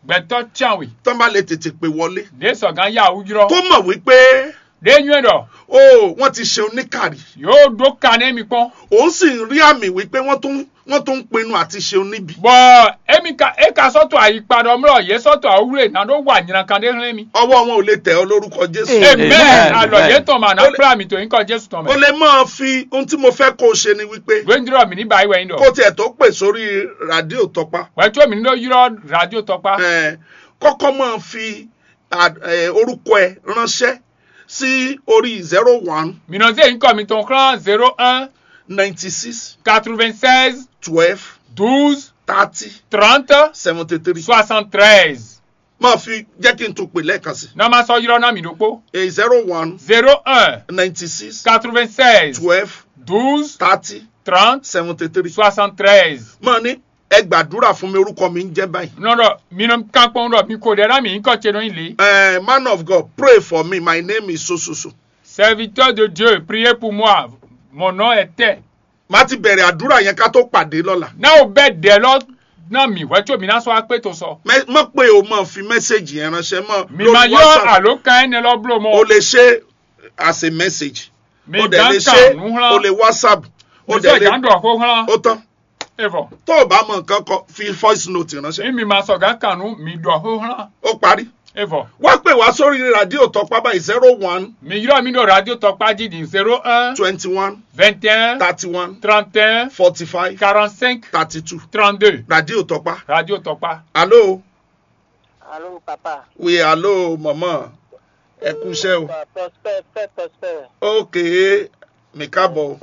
gbẹ̀tọ́ tíawì tán bá lè tètè pè wọlé dé sọ̀gán yà wújúrọ̀ kó mọ̀ wípé dé nyúẹ̀ dọ̀ ó wọ́n ti ṣe oníkàrí yóò dó ka ní mi pọ́n òun sì ń rí àmì wípé wọ́n tún wọ́n tún ń pinnu àti ṣe oníbi bọ́ emi ka e ka sọ́tọ̀ àyípadà ọmọlọ yẹ sọ́tọ̀ àwúrẹ́ náà ló wà nyina kan dé hàn mi. ọwọ́ wọn ò lè tẹ̀ ọ́ lórúkọ jésù amen Amen. alọ yẹ tọ̀ mà náà Ó lè- fúlà mi tó yín kọ́ jésù tọ̀ o mẹ́. lè máa fi ohun tí mo fẹ́ kó o ṣe ni wípé gbẹ́ndúrọ̀ mi ní báyìí wẹ̀yìn dọ̀ kó tiẹ̀ tó pè sórí rádíò tọpa wẹ́tí mi ní ló yúrọ̀ rádíò tọ́pa eh, kọ́kọ́ máa fi à- eh, orúkọ ẹ ránṣẹ́ sí orí zero one mìíràn sí èyí kọ́ mi tó ń kán zero un ninety six quatre-vingt-seize twelve douze thirty trente seventy three soixante-treize máa fi jẹ́ kí n tún pè lẹ́ẹ̀kan sí náà máa sọ yúrọ̀ náà mi dòpó i zero one zero un ninety six quatre-vingt-seize twelve douze thirty trente seventy three soixante-treize. máa ní ẹ gbàdúrà fún mi orúkọ mi ń jẹ́ báyìí. nɔrɔ minnu kan kpɔn dɔ mi ko dɛ na mi nkɔ tse dɔ yin le. Eh, man of God pray for me my name is so so so. serviteur de dieu priez pour moi mon nom est tel. má ti bẹ̀rẹ̀ àdúrà yẹn ká tó pàdé lọ́la. n'aw bɛ dɛ lɔ na mi wɛtso mi na sɔ akpɛ to sɔ. Mẹ- mọ̀ pé o máa fi mẹ́sẹ̀gì yẹn ránṣẹ́ mọ́ mi ma yɔ alo kan ne lɔ bulo o mɔ. lè ṣe as a message. mi o dẹ̀ gan lè ṣe kan nu o hlan. lè whatsapp o mi dẹ̀ sɔ gan lè dɔ ko hlan. o tán. e fɔ tó o bá mọ nǹkan kọ fi voice note ránṣẹ́ mi mi ma sɔ gan kan nu mi dɔ ko hlan. ó parí. e fɔ wá pè wá sórí rádíò tọpá báyìí zero one mi yɔrɔ mi dɔ radio tɔkpa di di zero un twenty one vingt un thirty one trente un forty five quarante cinq thirty two trente deux rádíò tọpá. radio tɔkpa. alo Allô, papa. oui alo mama ẹ kú iṣẹ́ o. Papa, Prosper, fais Prosper. ok mi káàbọ̀ o.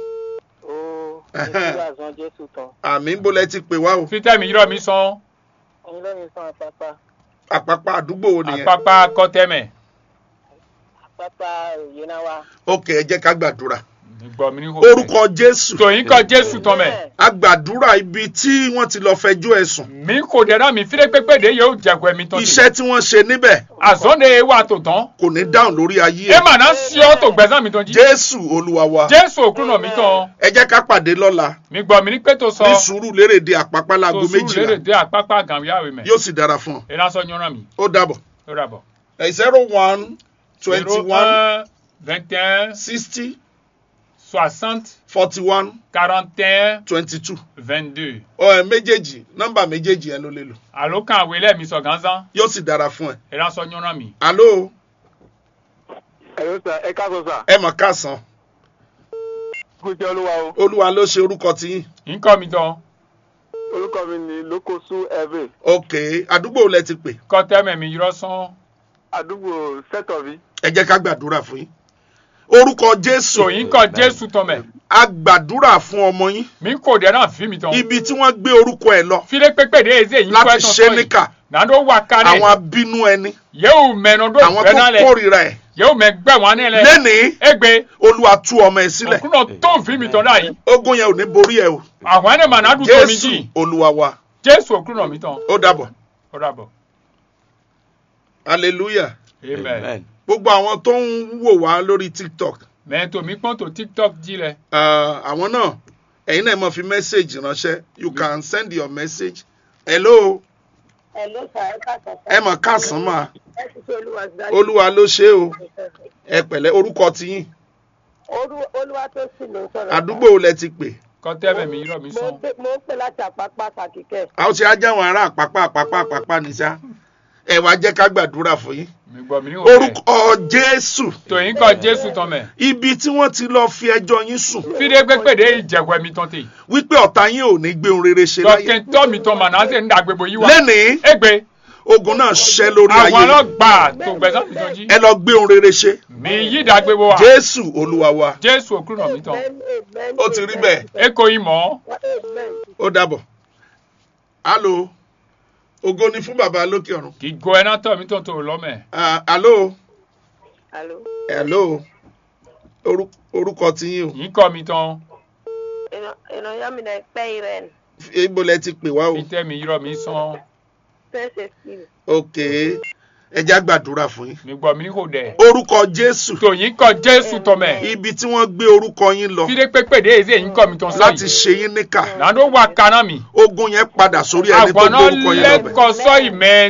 Oh, Ẹhẹ́n. Jésus a zon Jésù tán. àmì ń bolẹ̀ ti pè wá o. fitɛ mi yɔrɔ mi sɔn. Òun ló ní sàn papa. àpapọ̀ àdúgbò wo nìyẹn. àpapà kɔtɛmɛ. Papa Yenawa. ok ẹ jẹ́ ká gbàdúrà. gbọ́ mi ní hó. orúkọ jésù tòyìn kọ jésù tọ́mẹ̀. a gbàdúrà ibi tí wọ́n ti lọ fẹjọ́ ẹ̀sùn. mi kò dẹ́ra mi fílẹ̀ pépé de yóò jẹ̀gbẹ́ mi tán. iṣẹ́ tí wọ́n ṣe níbẹ̀ àzọ́nde wà tó tán. kò ní dáhùn lórí ayé ẹ ẹ̀. mà náà sí ọ́ tó gbẹ́sán mi tán jí. jésù olúwa wa. jésù òkú náà mi tán. ẹ jẹ́ ká pàdé lọ́la mi gbọ́ mi ní pé tó sọ. ní sùúrù lérèdè àpápá láago tó sùúrù lérè méjìlá dé àpápá gàmíyàwó mẹ́. yóò sì dára fún ọ. ẹ náà sọ yọ̀nà mi. ó dàbọ̀. ó rà bọ̀. zero one twenty one un vingt un sixty soixante forty one quarante un twenty two. vingt deux. ọ ẹ méjèèjì nọ́mbà méjèèjì ẹ ló lè lò àló kan àwé lẹ́ẹ̀mí sọ gánzán. yóò sì dára fún ẹ. ẹ náà sọ yọ̀nà mi. alo Ẹ̀rọ sà, ẹ káàsọ̀ sà. ẹ mọ̀ káàsán Kú sí Olúwa o. olúwa ló ṣe orúkọ tiyín. nkọ́ mi tán. Orúkọ mi ni Lókòsú Ẹ̀vẹ̀. ok àdúgbò lẹ ti pè kọ́tẹ́mẹ̀ mi yọrọ sán. Àdúgbò Sẹ́tọ̀bí. ẹ jẹ́ ká gbàdúrà fún yín. orúkọ jésù tòyìn kọ jésù tọ́mẹ̀. a gbàdúrà fún ọmọ yín mi kò dẹ́ra fi mi tán. ibi tí wọ́n gbé orúkọ ẹ lọ fílẹ̀ pépé de eze yìí kọ́ láti ẹ̀ tán ṣe sọ yìí. níkà nàdó wà kárẹ̀. àwọn abínú ẹni yóò mẹ́nu dó àwọn gbẹ́ tó náà lẹ̀. kórìíra ẹ yóò mẹ́ gbẹ́ wọn ní lẹ̀. lẹ́nìí egbe olúwa tú ọmọ ẹ sílẹ̀ òkúnà tó fi mi tán dà yìí. ogun yẹn ò ní borí ẹ o àwọn ẹni màá nádùn tó mi jésù jì. olúwa wa jésù òkúnà mi tán. ó dàbọ̀ ó dàbọ̀. hallelujah amen. gbogbo àwọn tó ń wò wá lórí tiktok mẹ́tò mi pọ́n tó tiktok jí lẹ̀. ah, àwọn náà ẹ̀yin náà mọ̀ fi message ránṣẹ́ you can send your message hello Ẹ̀ló sà, ẹ káàsọ̀ sà. ẹ mọ̀ káàsán mà Ẹ ti ṣe Olúwa sí dájú. olúwa ló ṣe é o ẹ pẹ̀lẹ́ orúkọ tiyín Olúwa tó sì ló ń sọ̀rọ̀. àdúgbò wo lẹ ti pè kọ́tẹ́mẹ̀ mi yọrọ mi Mo sán. ń pè láti àpápá Sàkíkẹ́. a ó ṣe ajáwọn ará àpápá àpápá àpápá ní sá ẹ wá jẹ́ ká gbàdúrà fún yín mi gbọ́ mi ní òkè. orúkọ jésù tòyìn kọ jésù tán mẹ́. ibi tí wọ́n ti lọ fi ẹjọ́ yín sùn fílẹ̀ pépé de ìjẹ̀gbẹ́ mi tán tè. wípé ọ̀tá yín ò ní gbé ohun rere ṣe láyé dọ́kítọ́ mi tán màá náà ṣe ń dàgbébò yìí wá. lẹ́nìí egbe ogun náà ṣẹ́ lórí àwọn ayé yín. ọlọ́gbà tó gbẹ̀sán mi tán jí. ẹ lọ gbé ohun rere ṣe mi yí dàgbébò wa. jésù olúwa wa jésù òkúnà mi tán. Ó ti rí bẹ́ẹ̀. eko yìí mọ́. ó dàbọ̀ alo ògo ni fún bàbá lókè ọ̀run kì í go ẹ náà tọ̀ mi tán tó lọ́mẹ̀. Ah, alo Àló. hello Orú- orúkọ tiyín o yìí kọ́ mi tán. Ìrànyá mi náà pẹ́ ìrẹ́n. ibo lẹ ti pè wá o fi tẹ́ mi yọrọ mi sán. Fẹ́sẹ̀ sí mi. ok ẹ já gbàdúrà fún yín mi gbọ́ mi ní kò dẹ̀. orúkọ jésù tòyìn kọ jésù tán mẹ́. ibi tí wọ́n gbé orúkọ yín lọ fílẹ̀ pépé de èzè yìí kọ́ mi tán láti sọ́yìn. ṣe yín níkà nàdó wà kaná mi. ogun yẹn padà sórí ẹni tó àwọn gbé náà orúkọ yín lọ bẹ̀. lẹ́kọ̀ọ́ sọ́yìn mẹ́